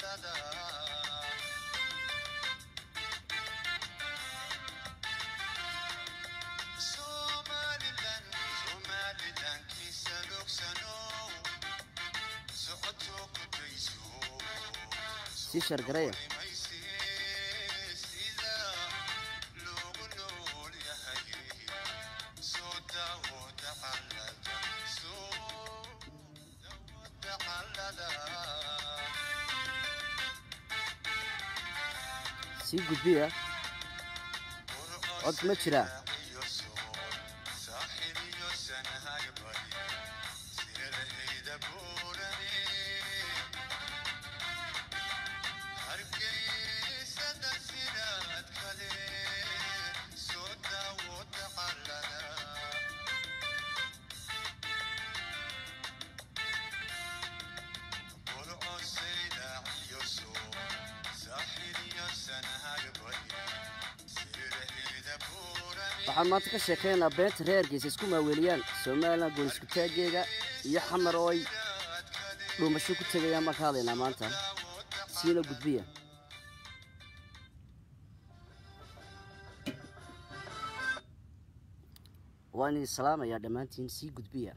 sii sheergareeya sii gudbiya cod ma jiraa waxaan maanta ka sheekaynaa beenta reer hargeysa isku maaweeliyaan somalilan goonisku taageega iyo xamar oo ay dhuumasho ku tegayaan baan ka hadlaynaa maanta siina gudbiya waan idin salaamayaa dhammaantiin sii gudbiya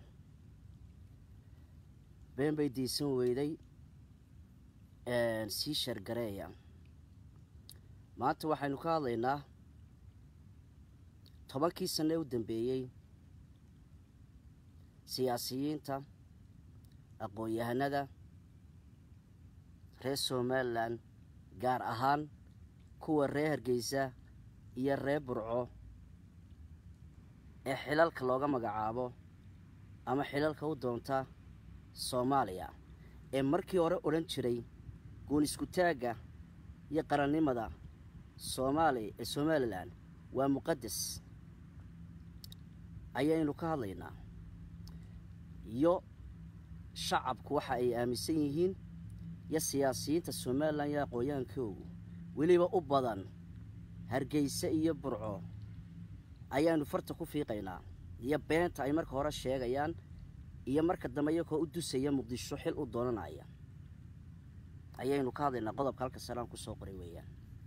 been bay diisan weyday sii shargareeya maanta waxaynu ka hadlaynaa tobankii sane u dambeeyey siyaasiyiinta aqoon-yahanada reer somalilan gaar ahaan kuwa reer hargeysa iyo reer burco ee xilalka looga magacaabo ama xilalka u doonta soomaaliya ee markii hore odhan jiray guun isku taagga iyo qarannimada soomaali ee somalilan waa muqadas ayaynu ka hadlaynaa iyo shacabku waxa ay aaminsan yihiin iyo siyaasiyiinta somalilan iyo aqoon-yahankoogu weliba u badan hargeysa iyo burco ayaanu farta ku fiiqaynaa iyo beenta ay marka hore sheegayaan iyo marka dambe iyakoo u dusaya muqdisho xil u doonanaya ayaynu ka hadlaynaa qodobka halka salaan kusoo qoray weeyaan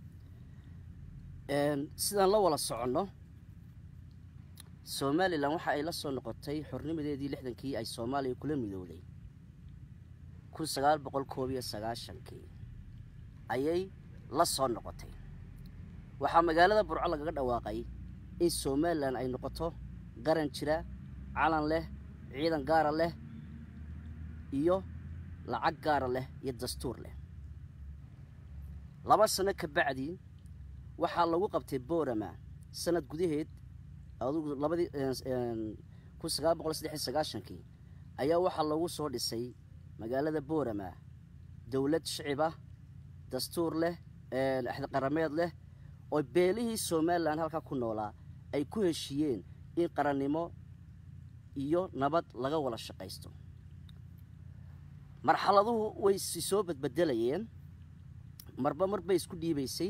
sidaan la wada soconno somalilan waxa ay la soo noqotay xornimadeedii lixdankii ay soomaaliya kula midowday kun sagaal boqol koob iyo sagaashankii ayay la soo noqotay waxaa magaalada burco lagaga dhawaaqay in somalilan ay noqoto qaran jira calan leh ciidan gaara leh iyo lacag gaara leh iyo dastuur leh laba sano ka bacdii waxaa lagu qabtay borama sanad gudaheed adugu labadii kun sagaal boqol saddex iyo sagaashankii ayaa waxaa lagu soo dhisay magaalada borama dowlad shicib ah dastuur leh axdiqarameed leh oo beelihii somalilan halkaa ku noolaa ay ku heshiiyeen in qarannimo iyo nabad laga wada shaqaysto marxaladuhu way si soo badbedelayeen marba mar bay isku dhiibaysay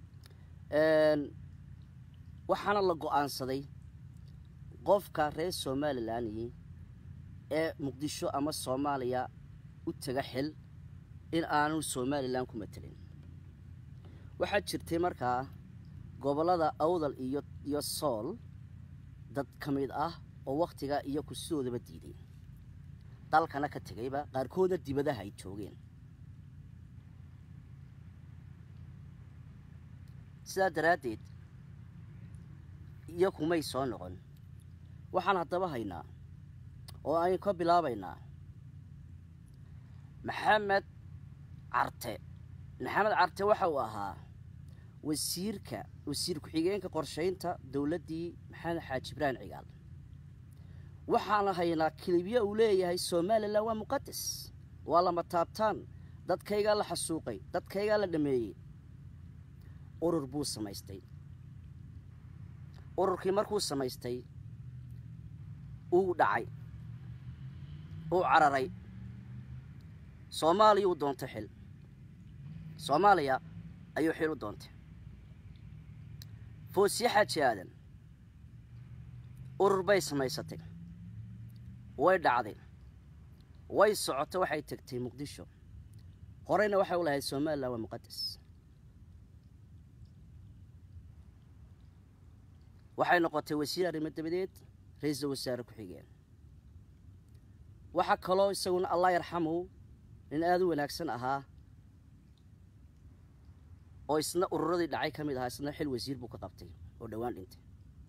waxaana la go-aansaday qofka reer somalilanyi ee muqdisho ama soomaaliya u taga xil in aanu somalilan ku matelin waxaa jirtay markaa gobollada awdal iyo iyo sool dad ka mid ah oo wakhtiga iyo kursidoodaba diiday dalkana ka tegayba qaarkoodna dibadaha ay joogeen sidaa daraaddeed iyo kumay soo noqon waxaan haddaba haynaa oo aynu ka bilaabaynaa maxamed carte maxamed carte waxa uu ahaa wasiirka wasiir ku-xigeenka qorshaynta dowladdii maxamed xaaji ibraahim cigaal waxaana haynaa kilibyo uu leeyahay somalilan waa muqadas waa lama taabtaan dadkaygaa la xasuuqay dadkaygaa la dhameeyey urur buu samaystay ururkii markuu samaystay uu dhacay uu cararay soomaaliya uu doontay xil soomaaliya ayuu xil u doontay foosiye xaaji aadan urur bay samaysatay way dhacday way socotay waxay tegtay muqdisho horeyna waxay u lahayd somalilan waa muqadas waxay noqotay wasiir arrimo dabadeed ra-iisul wasaare ku-xigeen waxaa kaloo isaguna allah yarxamu nin aada u wanaagsan ahaa oo isna ururadii dhacay ka mid ahaa isna xil wasiir buu ka qabtay oo dhowaan dhintay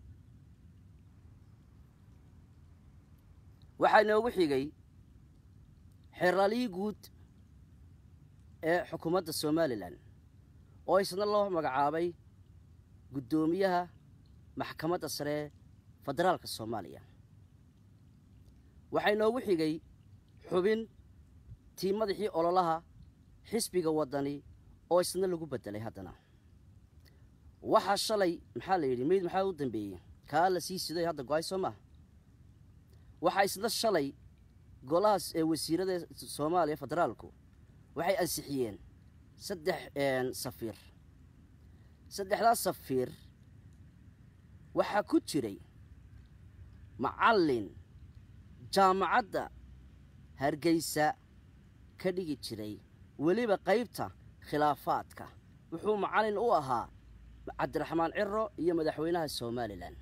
waxaa inoogu xigay xeraalihii guud ee xukuumadda somalilan oo isna loo magacaabay guddoomiyaha maxkamadda sare federaalka soomaaliya waxaa inoogu xigay xubin tii madaxii ololaha xisbiga waddani oo isna lagu beddelay haddana waxaa shalay maxaa la yidhi meyd maxaa u dambeeyey kaa la sii siday hadda go-ay soo maaha waxaa isna shalay golahaas ee wasiirada soomaaliya federaalku waxay ansixiyeen saddex safiir saddexdaas safiir waxaa ku jiray macallin jaamacadda hargeysa ka dhigi jiray weliba qaybta khilaafaadka wuxuu macallin u ahaa cabdiraxmaan ciro iyo madaxweynaha somalilan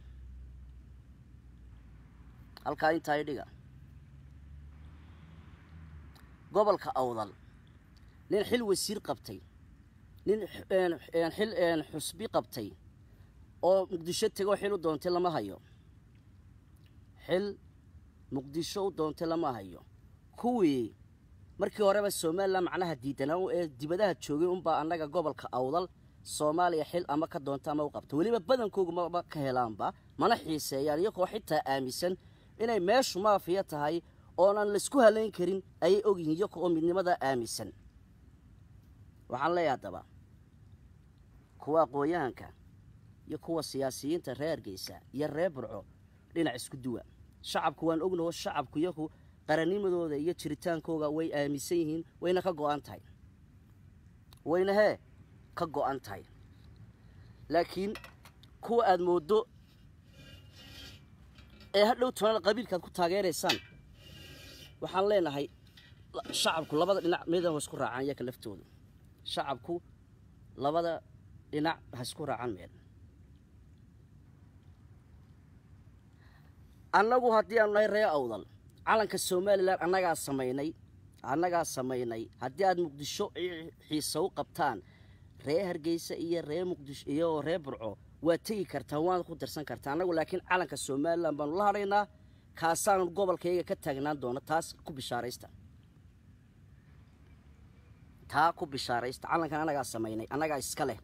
halkaa intaa idhiga gobolka awdal nin xil wasiir qabtay nin xil xusbi qabtay oo muqdisho tegoo xil u doontay lama hayo xil muqdisho u doontay lama hayo kuwii markii horeba somalilan macnaha diidanaa ee dibadaha joogay unbaa annaga gobolka awdal soomaaliya xil ama ka doonta ama u qabta weliba badankoogu maba ka helaanba mana xiiseeyaan iyagoo xitaa aaminsan inay meeshu maafiya tahay oonan laysku halayn karin ayay ogyihiin iyago oo midnimadaa aaminsan waxaan leeyahay haddaba kuwa aqoon-yahanka iyo kuwa siyaasiyiinta reer hargeysa iyo reer burco dhinac isku duwa shacabku waan ognaho shacabku iyagu qarannimadooda iyo jiritaankooga way aaminsan yihiin wayna ka go-an tahay wayna hee ka go-an tahay laakiin kuwa aada mooddo ee hadhow tonada qabiilkaad ku taageeraysaan waxaan leenahay shacabku labada dhinac midan ha isku raacaan iyaka laftooda shacabku labada dhinac ha isku raacaan meel annagu haddii aanu nahay ree awdal calanka somalilan annagaa samaynay annagaa samaynay haddii aada muqdisho xiisa u qabtaan ree hargeysa iyo ree muqdisho iyo ree burco waad tegi kartaa waana ku darsan kartaa annagu laakiin calanka somalilan baanu la hadhaynaa kaasaanu gobolkayga ka taagnaan doona taas ku bishaaraysta taa ku bishaaraysta calankan annagaa samaynay annagaa iska leh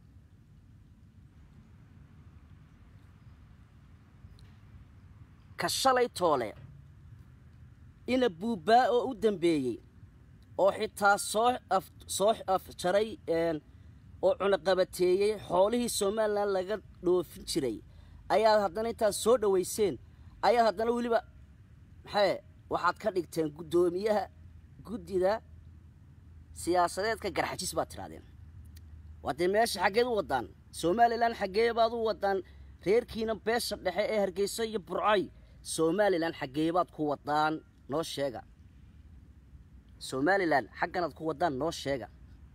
ka shalay toole ina buubbaa oo u dambeeyey oo xitaa soo af soo afjaray oo cunaqabateeyey xoolihii somalilan laga dhoofin jiray ayaad haddana intaad soo dhoweyseen ayaad haddana weliba maxee waxaad ka dhigteen guddoomiyaha guddida siyaasadeedka garxajis baad tidhahdeen waa dee meesha xaggeed u waddaan somalilan xaggee baad u waddaan reerkiina beesha dhexe ee hargeyso iyo burcay somalilan xaggee baad ku waddaan noo sheega somalilan xagganaad ku waddaan noo sheega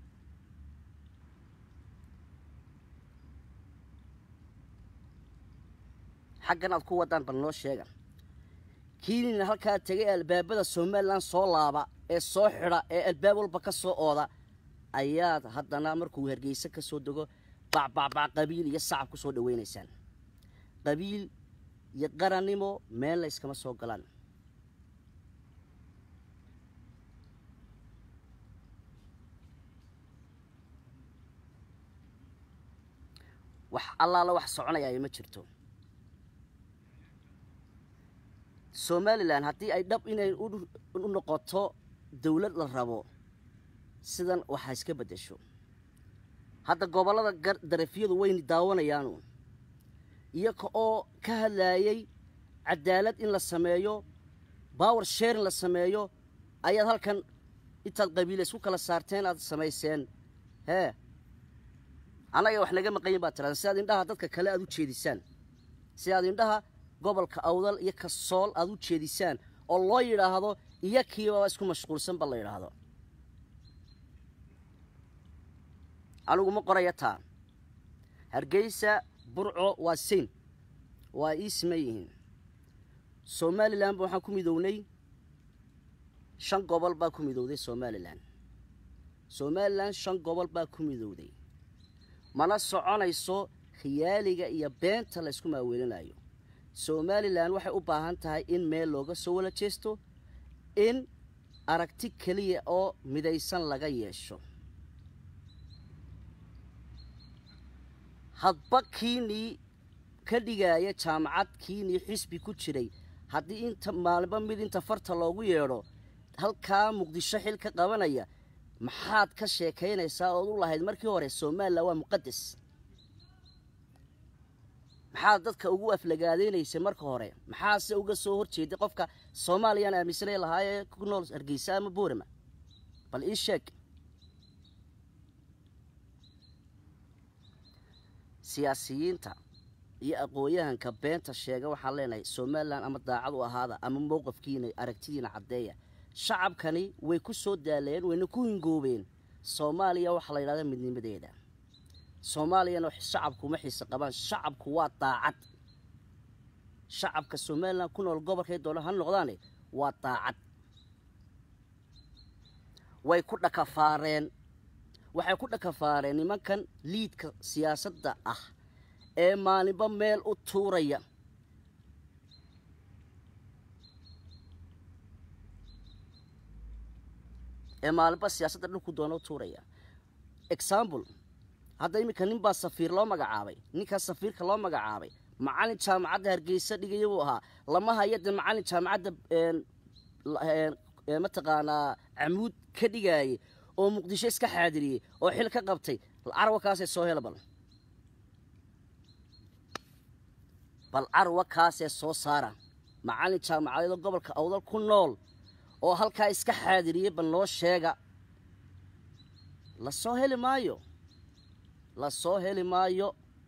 xaggan aad ku waddaan bal noo sheega kiinina halkaa tegay ee albaabada somalilan soo laaba ee soo xidha ee albaab walba ka soo ooda ayaad haddana markuu hargeyse ka soo dego bacbacbac qabiil iyo sacab ku soo dhaweynaysaan qabiil iyo qarannimo meel la yskama soo galaan wax allaala wax soconayaayo ma jirto somalilan haddii ay dhab inay u noqoto dawlad la rabo sidan waxa iska beddesho hadda gobollada darafyadu wayna daawanayaanu iyaga oo ka hadlaayay cadaalad in la sameeyo bower sharing la sameeyo ayaad halkan intaad qabiile isku kala saarteen aad samayseen hee annaga wax naga maqanyin baad tiraada si aad indhaha dadka kale aad u jeedisaan si aad indhaha gobolka awdal iyo kasool aad u jeedisaan oo loo yidhaahdo iyo kiibaba isku mashquulsan ba la yidhaahdo anigu ma qoraya taa hargeysa burco waa sein waa ii siman yihiin somalilan ba waxaan ku midownay shan gobol baa ku midowday somalilan somalilan shan gobol baa ku midowday mana soconayso khiyaaliga iyo beenta laysku maaweelinayo somalilan waxay u baahan tahay in meel looga soo wala jeesto in aragti keliya oo midaysan laga yeesho hadba kiinii ka dhigaya jaamacad kiinii xisbi ku jiray haddii inta maalinba mid inta farta loogu yeedho halkaa muqdisho xil ka qabanaya maxaad ka sheekaynaysaa ood u lahayd markii hore somalilan waa muqadas maxaad dadka ugu aflagaadeynaysay marka hore maxaase uga soo horjeeday qofka soomaaliyaan aaminsanay lahaayee ku nool hargeysa ama boorama bal ii sheeg siyaasiyiinta iyo aqoon-yahanka beenta sheega waxaan leenahay somalilan ama daacad u ahaada ama mowqafkiina aragtidiina caddeeya shacabkani way ku soo daaleen wayna ku hingoobeen soomaaliya waxaa la yidhahda midnimadeeda soomaaliyana shacabku uma xiise qabaan shacabku waa daacad shacabka somalilan ku nool gobolkay doona ha noqdaane waa daacad way ku dhakafaareen waxay ku dhakafaareen nimankan liidka siyaasadda ah ee maalinba meel u tuuraya ee maalinba siyaasadda dhulku doona u tuuraya example hadda iminka nin baa safiir loo magacaabay ninkaas safiirka loo magacaabay macalin jaamacadda hargeysa dhigaya buu ahaa lama haya de macalin jaamacadda mataqaanaa camuud ka dhigaayay oo muqdisho iska xaadiriyey oo xil ka qabtay carwa kaasee soo hela bal bal carwa kaasee soo saara macalin jaamacadeedoo gobolka awdal ku nool oo halkaa iska xaadiriyey bal noo sheega la soo heli maayo la soo heli maayo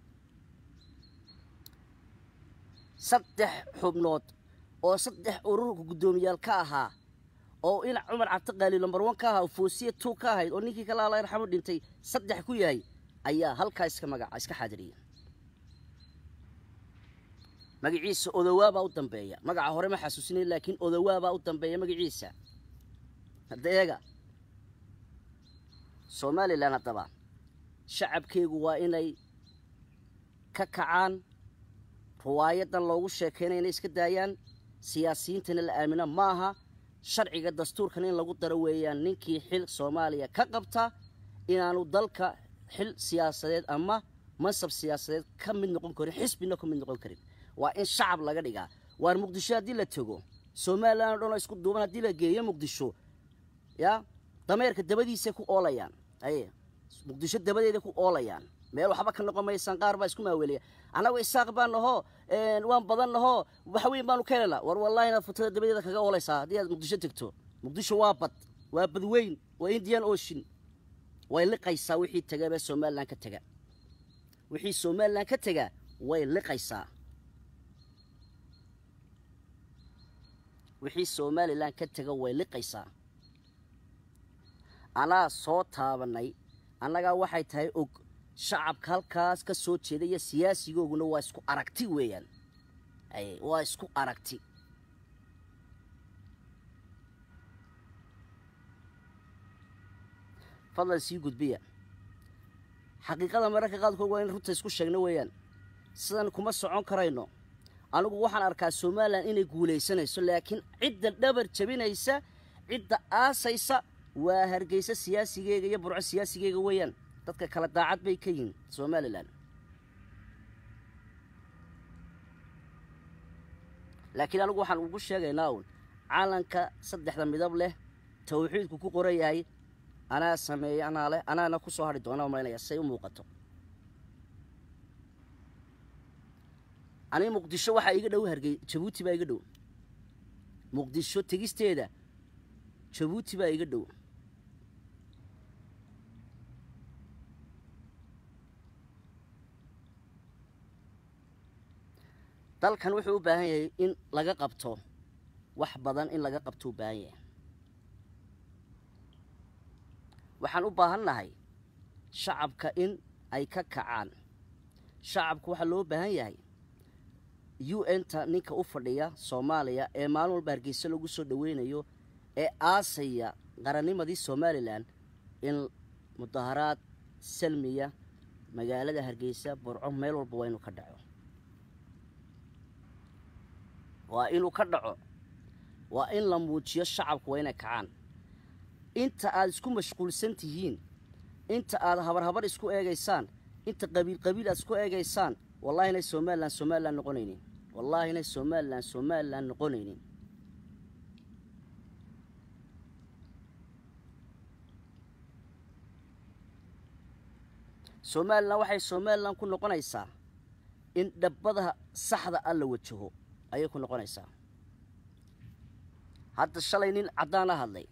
saddex xubnood oo saddex ururka guddoomiyaal ka ahaa oo inac cumar cabdiqaali lombar one ka ahaa oo foosiya two ka ahayd oo ninkii kale alla raxmo dhintay saddex ku yahay ayaa halkaa iska magaca iska xaadiriyay magaciisa odowaabaa u dambeeya magaca hore ma xasuusinay laakiin odowaabaa u dambeeya magaciisa hadda eega somalilan haddaba shacabkeegu waa inay ka kacaan riwaayadan loogu sheekaynaya inay iska daayaan siyaasiyiintana la aamino ma aha sharciga dastuurkan in lagu daro weeyaan ninkii xil soomaaliya ka qabta inaanu dalka xil siyaasadeed ama mansab siyaasadeed ka mid noqon karin xisbina ka mid noqon karin waa in shacab laga dhigaa waar muqdisho haddii la tego somalilan o dhan oo isku duuban haddii la geeyo muqdisho ya dameerka dabadiisay ku oolayaan aye muqdisho dabadeeda ku oolayaan meel waxba ka noqon maysaan qaar baa isku maaweelaya annagu isaaq baan nahoo waan badan nahoo wax weyn baanu ka helana war wallahi inaad futada dabadeeda kaga oolaysaa haddii aad muqdisho tegto muqdisho waa bad waa bad weyn waa indian ocean way liqaysaa wixii tegabee somalilan ka tega wixii somalilan ka tega way liqaysaa wixii somalilan ka tega way liqaysaa anaa soo taabanay annagaa waxay tahay og shacabka halkaas ka soo jeeda iyo siyaasigooguna waa isku aragti weeyaan ay waa isku aragti fadlan sii gudbiya xaqiiqada mararka qaadkood waa in runta isku sheegno weeyaan sidan kuma socon karayno anigu waxaan arkaa somalilan inay guulaysanayso laakiin cidda dhabar jabinaysa cidda aasaysa waa hargeysa siyaasigeyga iyo burco siyaasigeyga weeyaan dadka kale daacad bay ka yihiin somalilan laakiin anigu waxaan ugu sheegaynaa uun calanka saddexda midab leh tawxiidku ku qoran yahay anaa sameeya anaa leh anaana ku soo hadhi doona malaynaya say u muuqato aniga muqdisho waxaa iga dhow hargey jabuuti baa iga dhow muqdisho tegisteeda jabuuti baa iga dhow dalkan wuxuu u baahan yahay in laga qabto wax badan in laga qabto u baahan yahay waxaan u baahan nahay shacabka in ay ka kacaan shacabku waxaa loo baahan yahay u n-ta ninka u fadhiya soomaaliya ee maalin walba hargeysa lagu soo dhoweynayo ee aasaya qarannimadii somalilan in mudaharaad salmiya magaalada hargeysa burco meel walba waa inuu ka dhaco waa inuu ka dhaco waa in la muujiyo shacabku waa inay kacaan inta aad isku mashquulsan tihiin inta aad habarhabar isku eegaysaan inta qabiil qabiil aad isku eegaysaan wallahi inay somalilan somalilan noqonaynin wallahi inay somalilan somalilan noqonaynin somalilan waxay somalilan ku noqonaysaa in dhabbada saxda a la wajaho ayay ku noqonaysaa hadda shalay nin caddaan a hadlay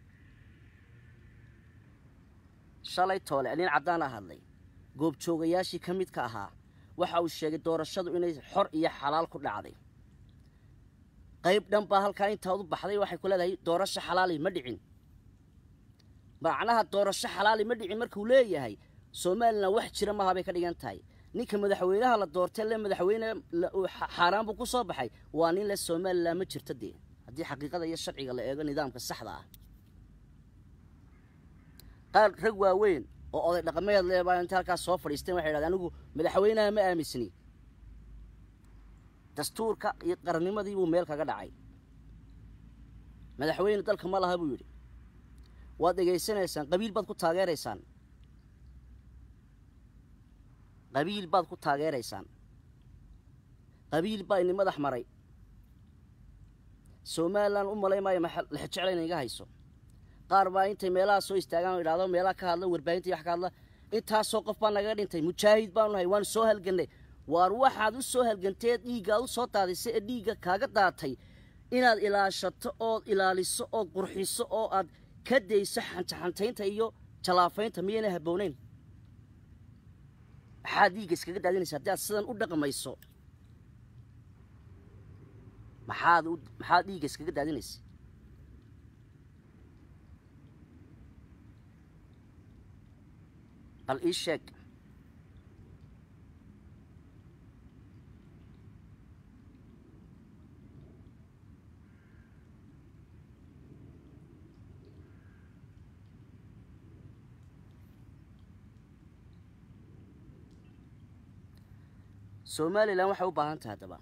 shalay toole nin caddaan a hadlay goobjoogayaashii ka midka ahaa waxa uu sheegay doorashadu inay xor iyo xalaal ku dhacday qayb dhan baa halkaa intaad u baxday waxay ku leedahay doorasho xalaali ma dhicin macnaha doorasho xalaali ma dhicin markuu leeyahay somalilan wax jira maha bay ka dhigan tahay ninka madaxweynaha la doortay le madaxweyne xaaraan buu ku soo baxay waa nin le somalilan ma jirto dee haddii xaqiiqada iyo sharciga la eego nidaamka saxda ah qaar rag waaweyn oo oday dhaqameed le baa inta halkaas soo fadhiisteen waxay dhahdeen anigu madaxweynaha ma aaminsni dastuurka iyo qarannimadii buu meel kaga dhacay madaxweyne dalka ma laha buu yidhi waad dhegaysanaysaan qabiil baad ku taageeraysaan qabiil baad ku taageeraysaan qabiil baa ini madax maray somalilan u malay maayo lexjecla ina iga hayso qaar baa intay meelaha soo istaagaan o idhahdo meelaha ka hadla warbaahinta wax ka hadla intaasoo qof baa nagaga dhintay mujaahid baanu nahay waanu soo halgannay waar waxaad u soo halganteed dhiiggaad u soo daadisay ee dhiigga kaaga daatay inaad ilaashato ood ilaaliso ood qurxiso oo aad ka dayso xantaxantaynta iyo jalaafaynta miyayna habbooneyn maxaad dhiigga iskaga daadinaysa haddii aad sidan u dhaqmayso maxaad maxaad dhiigga iskaga daadinaysa bal ii sheeg somalilan waxay u baahan tahay haddaba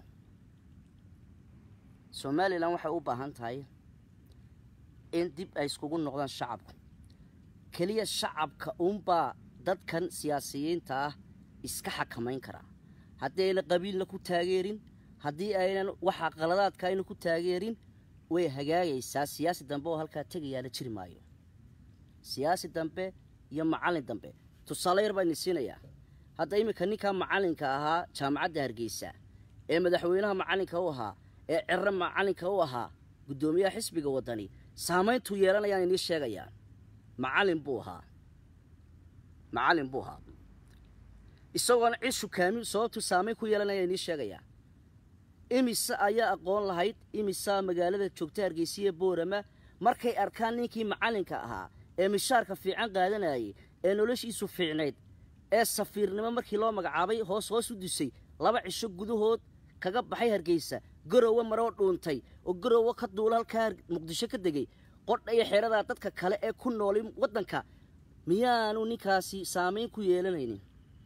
somalilan waxay u baahan tahay in dib ay iskugu noqdaan shacabku keliya shacabka uunbaa dadkan siyaasiyiinta ah iska xakamayn karaa haddii ayna qabiilna ku taageerin haddii aynan waxa qaladaadka ayna ku taageerin way hagaagaysaa siyaasi dambe oo halkaa tegayaa la jiri maayo siyaasi dambe iyo macallin dambe tusaale yar baa idin siinayaa hadda iminka ninkaa macallinka ahaa jaamacadda hargeysa ee madaxweynaha macallinka u ahaa ee cerre macallinka u ahaa guddoomiyaha xisbiga waddani saamayntuu yeelanayaan inii sheegayaa macallin buu ahaa macallin buu ahaa isagoona cid shukaamin sababtuu saamayn ku yeelanaya inii sheegayaa imise ayaa aqoon lahayd imisaa magaalada joogta hargeysiya boorama markay arkaan ninkii macallinka ahaa ee mishaarka fiican qaadanayay ee noloshiisu fiicnayd ee safiirnimo markii loo magacaabay hoos hoos u dusay laba cisho gudahood kaga baxay hargeysa garowe maroo dhuuntay oo garowe ka duula halkaa muqdisho ka degay qodha iyo xeeradaa dadka kale ee ku noolay waddanka miyaanu ninkaasi saamayn ku yeelanaynin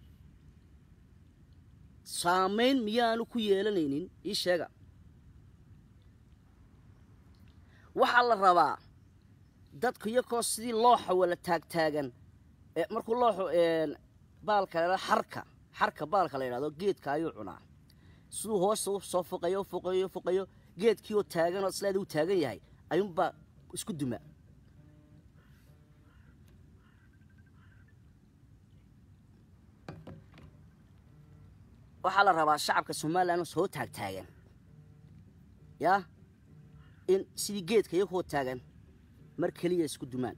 saamayn miyaanu ku yeelanaynin ii sheega waxaa la rabaa dadku iyakoo sidii looxa wala taagtaagan markuu looxu baalka la xarka xarka baalka la yidhahdo geedka ayuu cunaa siduu hoosta u soo fuqayo fuqayo fuqayo geedkii oo taagan oo isleeda uu taagan yahay ayuunbaa isku duma waxaa la rabaa shacabka somalilan soo taagtaagan yaa in sidii geedka iyakoo taagan mar keliya isku dumaan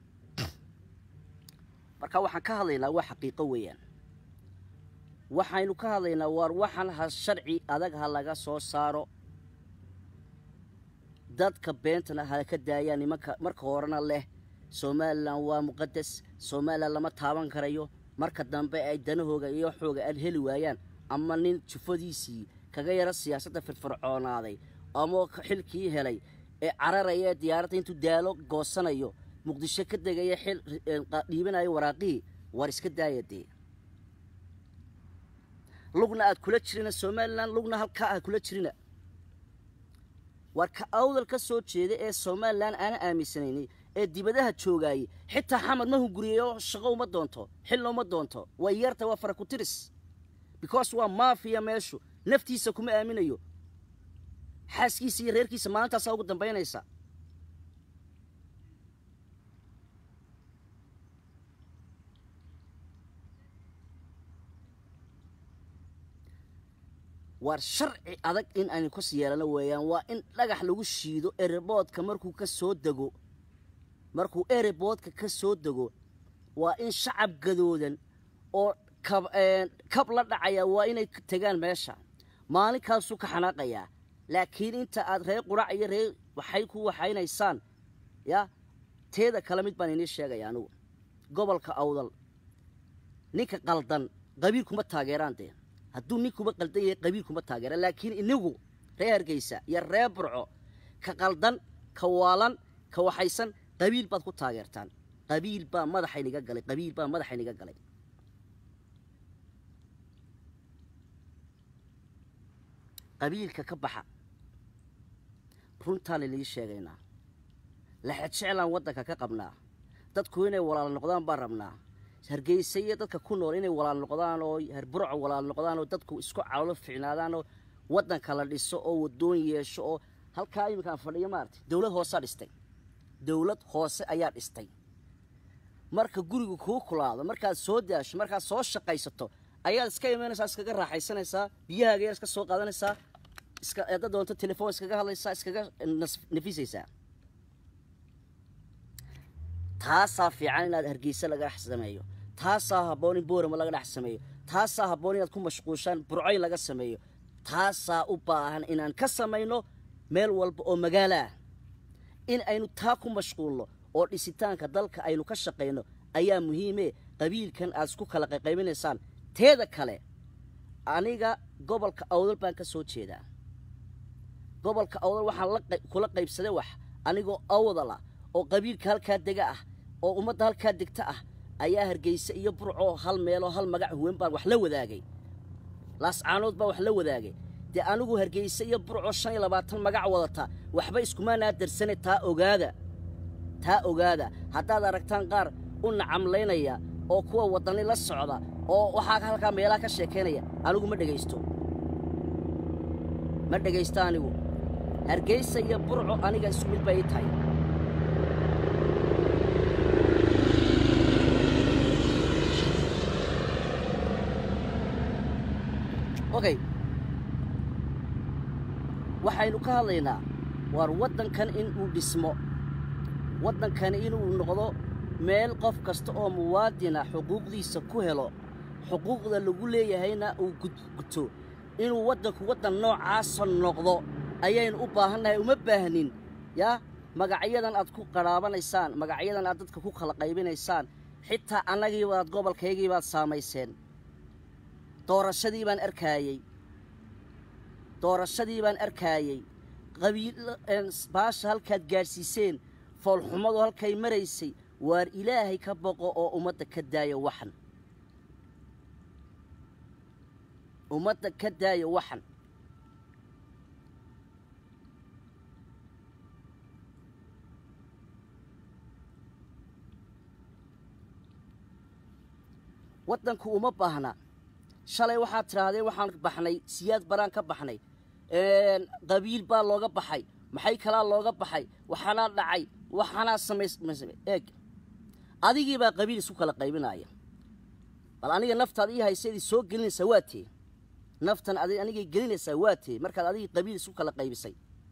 marka waxaan ka hadlaynaa waa xaqiiqo weeyaan waxaynu ka hadlaynaa waar waxan ha sharci adag ha laga soo saaro dadka beentana ha ka daayaan nimanka marka horena leh somalilan waa muqadas somalilan lama taaban karayo marka dambe ay danahooga iyo xooga aad heli waayaan ama nin jufadiisii kaga yaro siyaasadda firfircoonaaday ama xilkii helay ee cararaya ee diyaaradda intuu daalo goosanayo muqdisho ka degaya xil dhiibanayo waraaqihii war iska daaya dee lugna aad kula jirina somalilan lugna halkaa aad kula jirina war ka awdal ka soo jeeda ee somalilan aana aaminsanayni ee dibadaha joogaayey xitaa xamar ma hunguriyeyo shaqo uma doonto xilna uma doonto way yarta waa fara ku tiris because waa maafiya meeshu naftiisa kuma aaminayo xaaskiisa iyo reerkiisa maalintaasaa ugu dambaynaysa waar sharci adag in aynu kas yeelano weeyaan waa in dhagax lagu shiido ereboodka markuu ka soo dego markuu ereboodka ka soo dego waa in shacab gadoodan oo kab la dhacaya waa inay tegaan meesha maalinkaasuu ka xanaaqayaa laakiin inta aad reer qurac iyo reer waxay ku waxaynaysaan ya teeda kale mid baan inii sheegaya anugu gobolka awdal ninka qaldan qabiil kuma taageeraan dee hadduu ninkuba qaldan yahay qabiil kuma taageeraan laakiin inigu reer hargeysa iyo reer burco ka qaldan ka waalan ka waxaysan qabiil baad ku taageertaan qabiil baa madaxayniga galay qabiil baa madaxayniga galay qabiilka ka baxa runtaan inii sheegaynaa laxejeclaan waddanka ka qabnaa dadku inay walaal noqdaan baan rabnaa hargeysa iyo dadka ku nool inay walaal noqdaan oo burco walaal noqdaan oo dadku isku calolo ficnaadaan oo waddanka la dhiso oo wadoon yeesho oo halkaa iminkaan fadhiyo maarata dowlad hoosaa dhistay dowlad hoose ayaa dhistay marka guriga kuu kulaado markaad soo daasho markaad soo shaqaysato ayaad iska imanaysaa iskaga raaxaysanaysaa biyahaaga yar iska soo qaadanaysaa iska hadda doonto telefoon iskaga hadlaysaa iskaga nafisaysaa taasaa fiican inaad hargeysa laga dhex sameeyo taasaa habboon in boorama laga dhex sameeyo taasaa habboon inaad ku mashquushaan burcoyn laga sameeyo taasaa u baahan inaan ka samayno meel walba oo magaalo ah in aynu taa ku mashquulno oo dhisitaanka dalka aynu ka shaqayno ayaa muhiime qabiilkan aad isku kala qayqaybinaysaan teeda kale aniga gobolka awdal baan ka soo jeedaa gobolka awdal waxaan kula qaybsaday wax anigoo awdala oo qabiilka halkaa dega ah oo ummadda halkaa degta ah ayaa hargeysa iyo burco hal meeloo hal magac huwen baan wax la wadaagay laascaanood baan wax la wadaagay dee anigu hargeysa iyo burco shan iyo labaatan magac wadata waxba iskumaanaa darsane taa ogaada taa ogaada haddaad aragtaan qaar u nacamlaynaya oo kuwa waddani la socda oo waxaa halkaa meelaha ka sheekaynaya anigu ma dhegaysto ma dhegaysto anigu hargeysa iyo burco aniga isku mid bay ii tahay okay waxaynu ka hadlaynaa waar waddankan in uu dhismo waddankani inuu noqdo meel qof kasta oo muwaadina xuquuqdiisa ku helo xuquuqda lagu leeyahayna uu guto inuu waddanku waddan noocaasa noqdo ayaynu u baahannahay uma baahnin yaa magacyadan aad ku qadhaabanaysaan magacyadan aad dadka ku kala qaybinaysaan xitaa annagiibaad gobolkaygiibaad saamayseen doorashadii baan arkaayey doorashadii baan arkaayey qabiil baasha halkaad gaadhsiiseen foolxumadu halkay maraysay waar ilaahay ka boqo oo ummadda ka daaya waxan ummadda ka daaya waxan waddanku uma baahna shalay waxaad tidhaahdeen waxaan baxnay siyaad baraan ka baxnay qabiil baa looga baxay maxay kalaa looga baxay waxaanaa dhacay waxaanaa samays eeg adigii baa qabiil isku kala qaybinaya bal aniga naftaad ii haysa idii soo gelinaysaa waa tee naftan ad anigay gelinaysaa waa tee markaad adigii qabiil isku kala qaybisay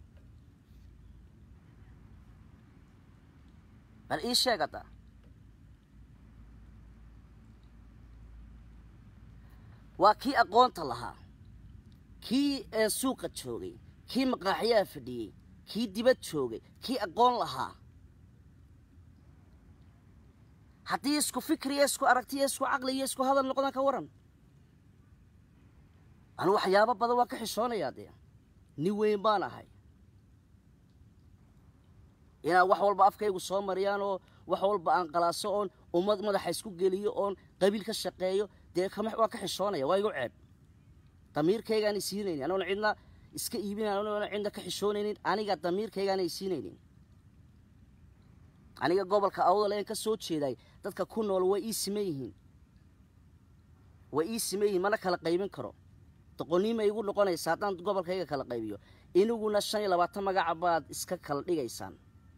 bal ii sheeg hadda waa kii aqoonta lahaa kii suuqa joogay kii maqaaxyaha fadhiyey kii dibad joogay kii aqoon lahaa haddii isku fikriya isku aragtiya isku caqliya isku hadal noqdaan ka waran anu waxyaabo badan waan ka xishoonayaa dee nin weyn baan ahay inaan wax walba afkaygu soo mariyaan oo wax walba aan qalaaso oon ummad madaxa isku geliyo oon qabiil ka shaqeeyo dee waan ka xishoonaya waa igu ceeb damiirkaygaan isiinaynin anoona cidna iska iibinayn anoona cidna ka xishoonaynin aniga damiirkaygaana isiinaynin aniga gobolka awdal een ka soo jeeday dadka ku nool way ii siman yihiin way ii siman yihiin mana kala qaybin karo doqoniima igu noqonaysa haddaan gobolkayga kala qaybiyo iniguna shan iyo labaatan magaca baad iska kala dhigaysaan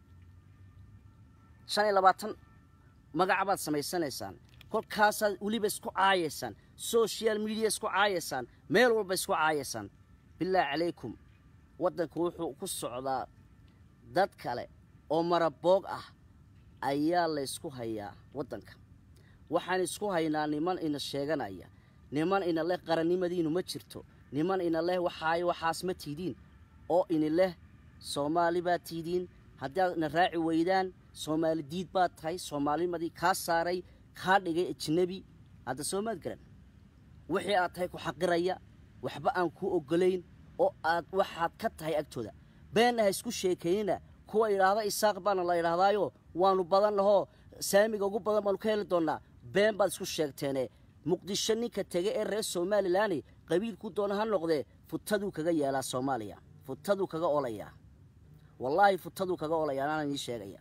shan iyo labaatan magaca baad samaysanaysaan kolkaasaad weliba isku caayaysaan social media isku caayaysaan meel walba isku caayaysaan bilaahi calaykum waddanku wuxuu ku socdaa dad kale oo maraboog ah ayaa laysku hayaa waddanka waxaan isku haynaa niman ina sheeganaya niman ina leh qarannimadiinu ma jirto niman ina leh waxaayo waxaas ma tiidiin oo ini leh soomaali baad tiidiin haddaad na raaci weydaan soomaali diid baad tahay soomaalimadii kaa saaray kaa dhigay ajnebi hadda soomaad garan wixii aad tahay ku xaqiraya waxba aan kuu oggolayn oo aad waxaad ka tahay agtooda beenna ha isku sheekaynina kuwa idhaahda isaaq baana la idhaahdaayo waanu badannahoo saamiga ugu badan baanu ka heli doonnaa been baad isku sheegteene muqdisho ninka tege ee reer somalilanni qabiilku doona ha noqdee futaduu kaga yeelaa soomaaliya futaduu kaga olayaa wallaahi futaduu kaga olayaa anaan ii sheegaya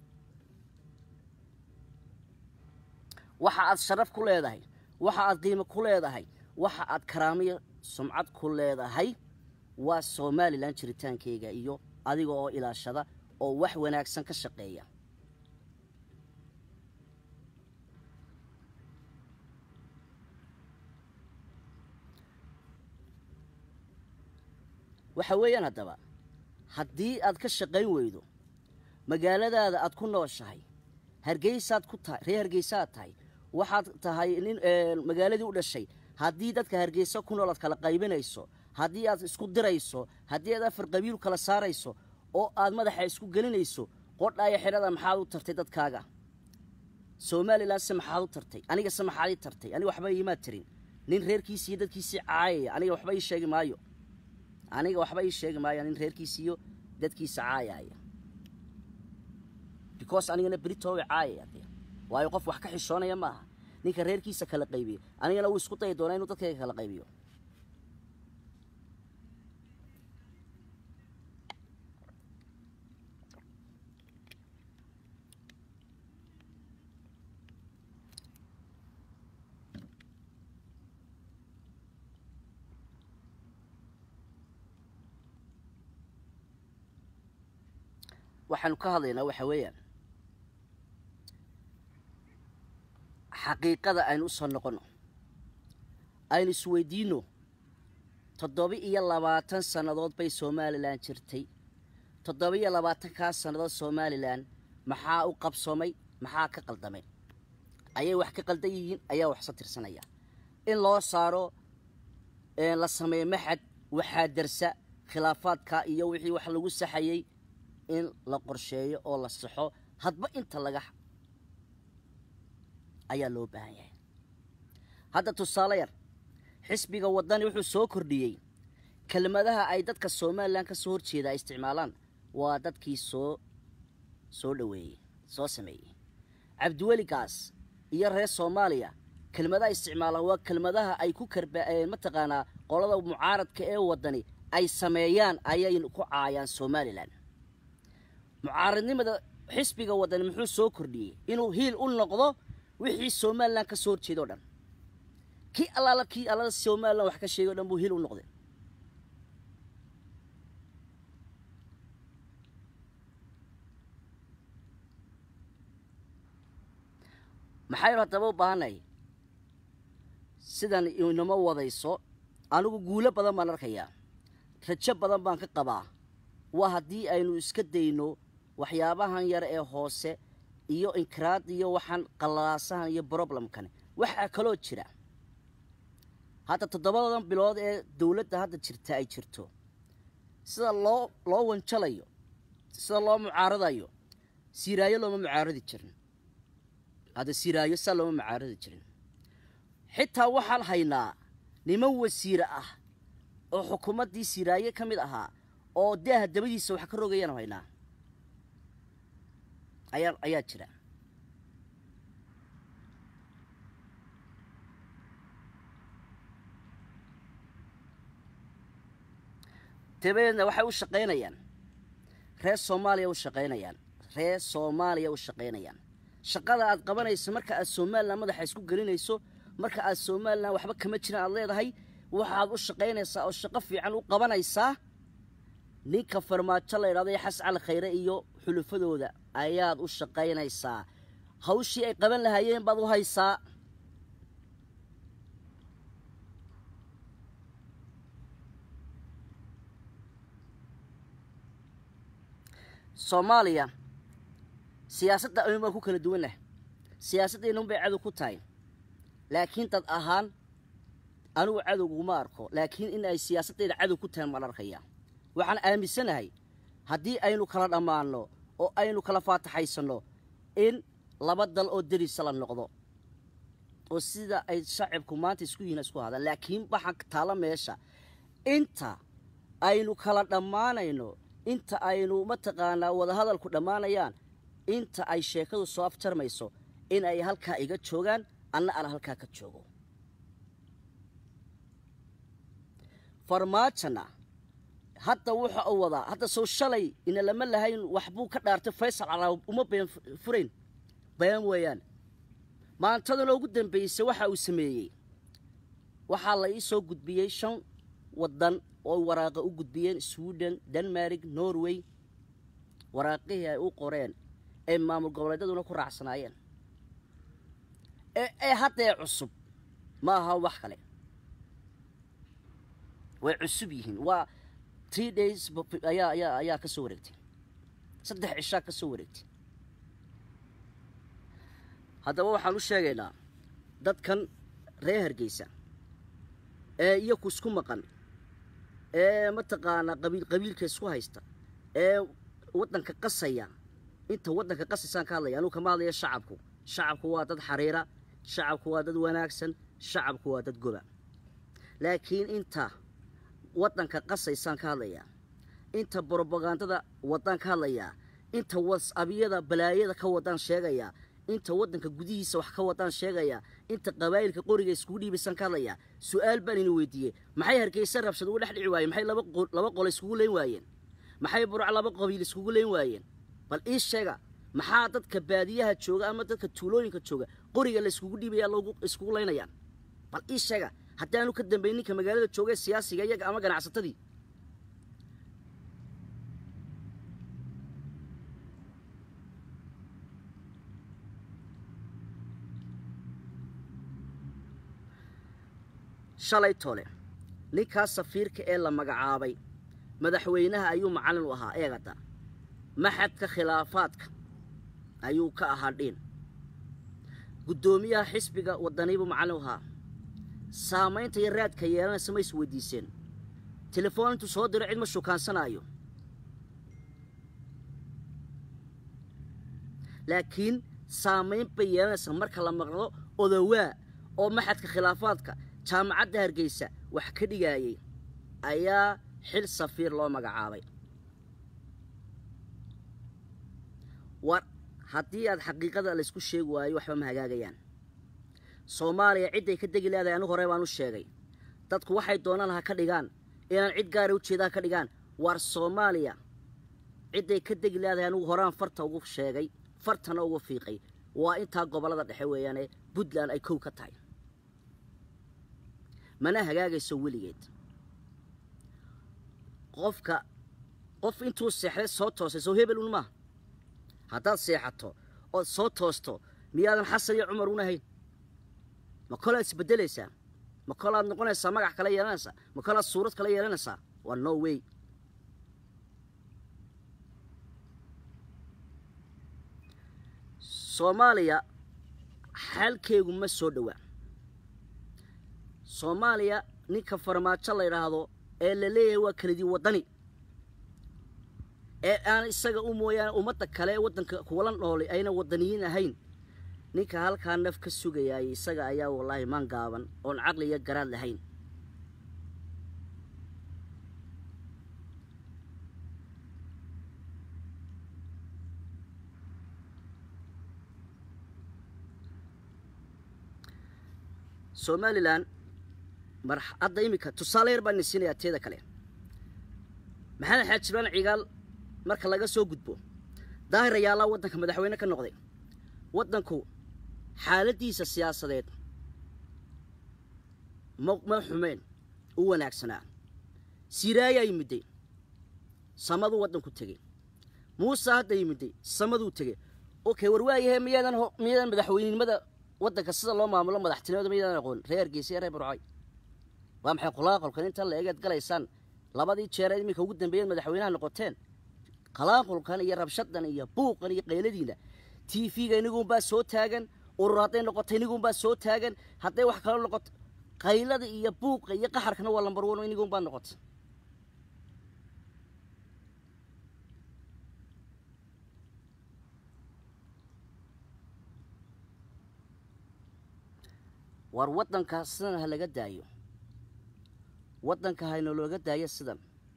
waxa aad sharaf ku leedahay waxa aad qiimo ku leedahay waxa aad karaamiyo sumcad ku leedahay waa somalilan jiritaankayga iyo adiga oo ilaashada oo wax wanaagsan ka shaqeeya waxa weeyaan haddaba haddii aad ka shaqayn weydo magaaladaada aad ku nooshahay hargeysaad ku tahay reer hargeysaad tahay waxaad tahay nin magaaladii u dhashay haddii dadka hargeysa ku nool aad kala qaybinayso haddii aad isku dirayso haddii aad afar qabiilu kala saarayso oo aad madaxa isku gelinayso qodhaaya xidhada maxaad u tartay dadkaaga somalilan se maxaad u tartay aniga se maxaad ii tartay aniga waxba iimaad tirin nin reerkiisiiyo dadkiisii caayaya aniga waxba ii sheegi maayo aniga waxba ii sheegi maayo nin reerkiisiiyo dadkiisa caayaya because anigana beritooga caayaya dee waayo qof wax ka xishoonaya maaha ninka reerkiisa kala qaybiyo anigana wuu isku dayi doonaa inuu dadkayga kala qaybiyo waxaanu ka hadlaynaa waxa weeyaan xaqiiqada aynu u soo noqonno aynu isweydiinno toddoba iyo labaatan sannadood bay somalilan jirtay toddoba iyo labaatankaa sannadood somalilan maxaa u qabsoomay maxaa ka qaldamay ayay wax ka qaldan yihiin ayaa waxsa tirsanaya in loo saaro la sameeyo maxad waxaa darsa khilaafaadka iyo wixii wax lagu saxayey in la qorsheeyo oo la saxo hadba inta laga ayaa loo baahan yahay hadda tusaale yar xisbiga waddani wuxuu soo kordhiyey kelmadaha ay dadka somalilan ka soo horjeeda ay isticmaalaan waa dadkii soo soo dhoweeyey soo sameeyey cabdiweligaas iyo reer soomaaliya kelmadaha isticmaalaan waa kelmadaha ay ku karba mataqaanaa qolada mucaaradka ee waddani ay sameeyaan ayay ku caayaan somalilan mucaaradnimada xisbiga waddani muxuu soo kordhiyey inuu hiil u noqdo wixii somalilan ka soo horjeeda o dhan kii allaala kii allada somalilan wax ka sheegay o dhan buu hiil u noqday maxaynu haddaba u baahannahay sidan inama wadayso anigu guulo badan baan arkayaa rajo badan baan ka qabaa waa haddii aynu iska dayno waxyaabahan yar ee hoose iyo inkiraad iyo waxaan qalaasahan iyo broblemkan waxaa kaloo jira hadda toddobadan bilood ee dowladda hadda jirta ay jirto sida loo loo wanjalayo sida loo mucaaradayo siiraayo looma mucaaradi jirin hadda siraayo saa looma macaaradi jirin xitaa waxaan haynaa niman wasiire ah oo xukuumaddii siraaye ka mid ahaa oo daaha dabadiisa wax ka rogayaan haynaa ayaa ayaa jira dabadeedna waxay u shaqaynayaan reer soomaaliya u shaqaynayaan reer soomaaliya u shaqaynayaan shaqada aad qabanayso marka aad somalilan madaxa isku gelinayso marka aad somalilan waxba kama jiran aad leedahay waxaad u shaqaynaysaa oo shaqo fiican u qabanaysaa ninka farmaajo la yidhahdo ee xas cali khayre iyo xulufadooda ayaad u shaqaynaysaa hawshii ay qaban lahaayeen baad u haysaa soomaaliya siyaasadda ayun baan ku kala duwannahay siyaasaddeennun bay cadow ku tahay laakiin dad ahaan anigu cadowguma arko laakiin in ay siyaasaddeeda cadow ku tahay maan arkaya waxaan aaminsanahay haddii aynu kala dhammaanno oo aynu kala faataxaysanno in laba dal oo derisa la noqdo oo sida ay shacibku maanta isku yihiin isku hadaan laakiin waxaan taalla meesha inta aynu kala dhammaanayno inta aynu mataqaanaa wadahadalku dhammaanayaan inta ay sheekadu soo afjarmayso in ay halkaa iga joogaan anna aan halkaa ka joogo farmaajona hadda wuxa uu wadaa hadda sow shalay ina lama lahayn waxbuu ka dhaartay faysal caraab uma been furayn bayaan weeyaan maantadana ugu dambaysay waxa uu sameeyey waxaa la ii soo gudbiyey shan waddan oo waraaqa u gudbiyeen sweden denmark norway waraaqihii ay u qoreen ee maamul goboleedyaduna ku raacsanaayeen ee haddee cusub ma aha wax kale way cusub yihiin waa three days ayaa ayaa ayaa ka soo wareegtay saddex cishaa ka soo wareegtay haddaba waxaan u sheegaynaa dadkan reer hargeysa ee iyaku isku maqan ee mataqaanaa qabiil qabiilka isku haysta ee waddanka qasaya inta waddanka qasaysaan ka hadlaya anugu kama hadlaya shacabku shacabku waa dad xariira shacabku waa dad wanaagsan shacabku waa dad goba laakiin inta waddanka qasaysaan ka hadlayaa inta brobagandada waddaan ka hadlayaa inta wasabyada balaayada ka wadaan sheegayaa inta waddanka gudihiisa wax ka wadaan sheegayaa inta qabaa'ilka qoriga iskugu dhiibaysaan ka hadlayaa su-aal baan idin weydiiyey maxay hargeysa rabshad uga dhex dhici waayeen maxay laba laba qolo iskugu leyn waayeen maxay burc laba qabiil iskugu leyn waayeen bal ii sheega maxaa dadka baadiyaha jooga ama dadka tuulooyinka jooga qoriga la iskugu dhiibaya loogu iskugu leynayaan bal ii sheega haddaanu ka dambayn ninka magaalada jooga ee siyaasiga iyaga ama ganacsatadii shalay tole ninkaas safiirka ee la magacaabay madaxweynaha ayuu macallin u ahaa eegada maxadka khilaafaadka ayuu ka ahaa dhiin guddoomiyaha xisbiga waddaniibuu macallin u ahaa saamaynta iyo raadka yeelanaysa ma is weydiiseen telefoon intuu soo diro cid ma shukaansanaayo laakiin saamayn bay yeelanaysa marka la maqlo odowaa oo maxadka khilaafaadka jaamacadda hargeysa wax ka dhigaayey ayaa xil safiir loo magacaabay war haddii aad xaqiiqada laysku sheegi waayo waxba ma hagaagayaan soomaaliya cidday ka degi leedahay anigu hore baan u sheegay dadku waxay doonaan ha ka dhigaan inaan cid gaara ujeeda ha ka dhigaan war soomaaliya cidday ka degi leedahay anigu horaan farta ugu sheegay fartana ugu fiiqay waa intaa gobollada dhexe weeyaane puntland ay kow ka tahay mana hagaagayso weligeed qofka qof intuu seexday soo toosay soo hebel un maaha haddaad seexato ood soo toosto miyaadan xasan iyo cumar un ahayn ma kolaad isbeddelaysaa ma kolaad noqonaysaa magac kale yeelanaysaa ma kolaad suurad kale yeelanaysaa waa no way soomaaliya xaalkeegu ma soo dhowaa soomaaliya ninka farmaajo la yidhaahdo ee la leeyahay waa kelidii waddani ee aan isaga u mooyaane ummadda kale ee waddanka kuwala noolay ayna waddaniyiin ahayn ninka halkaa naf ka sugayaay isaga ayaa wallaahi maan gaaban oon caqli iyo garaad lahayn somalilan mar hadda iminka tusaale yar baan idin siinayaa teeda kale maxamed xaaj jiraan cigaal marka laga soo gudbo daahir ayaalaa waddanka madaxweyne ka noqday waddanku xaaladdiisa siyaasadeed ma ma xumeen u wanaagsanaa siraayaa yimidday samaduu waddanku tegey muuse hadda yimidday samaduu tegey okay war waayahe miyaadan ho miyaadan madaxweynenimada waddanka sida loo maamulo madaxtinimada miyaadan aqoon reer hargeysa iyo reer burcay waa maxay qulaaqolkan inta la egeed galaysaan labadii jeer ee iminka ugu dambeeyeen madaxweynaha noqoteen qalaaqolkan iyo rabshadan iyo buuqan iyo qayladiina t v-ga iniguunbaa soo taagan urur hadday noqoto iniguunbaa soo taagan hadday wax kalo noqoto qaylada iyo buuqa iyo qaxarkana waa lambar one iniguunbaa noqota war waddanka sidan ha laga daayo waddanka haynalooga daayo sidan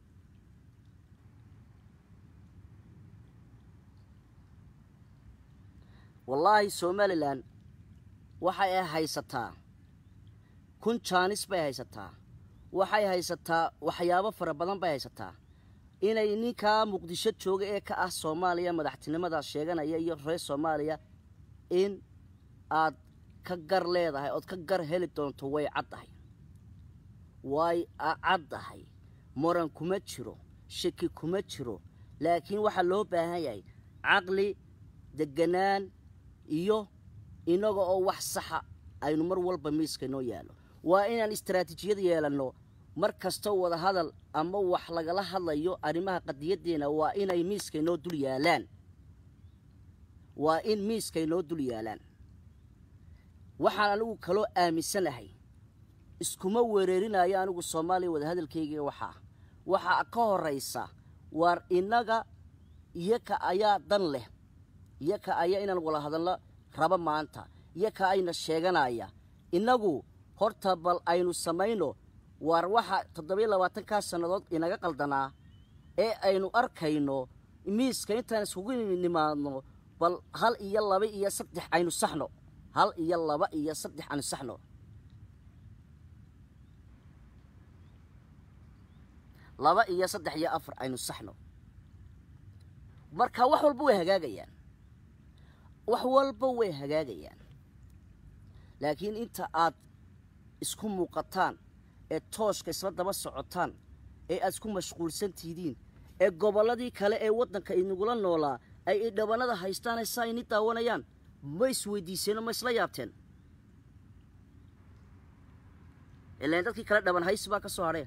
wallaahi somalilan waxay ay haysataa kun jaanis bay haysataa waxay haysataa waxyaabo fara badan bay haysataa inay ninkaa muqdisho jooga ee ka ah soomaaliya madaxtinimada sheeganaya iyo reer soomaaliya in aad ka gar leedahay ood ka gar heli doonto way caddahay way caddahay moran kuma jiro shaki kuma jiro laakiin waxaa loo baahan yahay caqli deganaan iyo inaga oo wax saxa aynu mar walba miiska inoo yaallo waa inaan istaraatiijiyad yeelanno mar kastoo wada hadal ama wax lagala hadlayo arrimaha qadiyaddeena waa inay miiska inoo dul yaalaan waa in miiska inoo dul yaalaan waxaan anigu kaloo aaminsanahay iskuma wereerinayo anigu soomaaliya wadahadalkayga waxaa waxaa ka horaysa waar innaga iyoka ayaa dan leh iyoka ayaa inaan wala hadalno rabo maanta iyoka ayna sheeganaya innagu horta bal aynu samayno waar waxa toddobiyo labaatankaa sannadood inaga qaldanaa ee aynu arkayno miiska intaan iskugu nimaadno bal hal iyo laba iyo saddex aynu saxno hal iyo laba iyo saddex aynu saxno laba iyo saddex iyo afar aynu saxno marka wax walba way hagaagayaan wax walba way hagaagayaan laakiin inta aad isku muuqataan ee tooshka isla daba socotaan ee aad isku mashquulsan tihidiin ee gobolladii kale ee waddanka inagula noolaa ay idhabannada haystaane saa ini daawanayaan ma isweydiiseenoo ma isla yaabteen ilaan dadkii kale dhaban haysi baa ka soo hadheen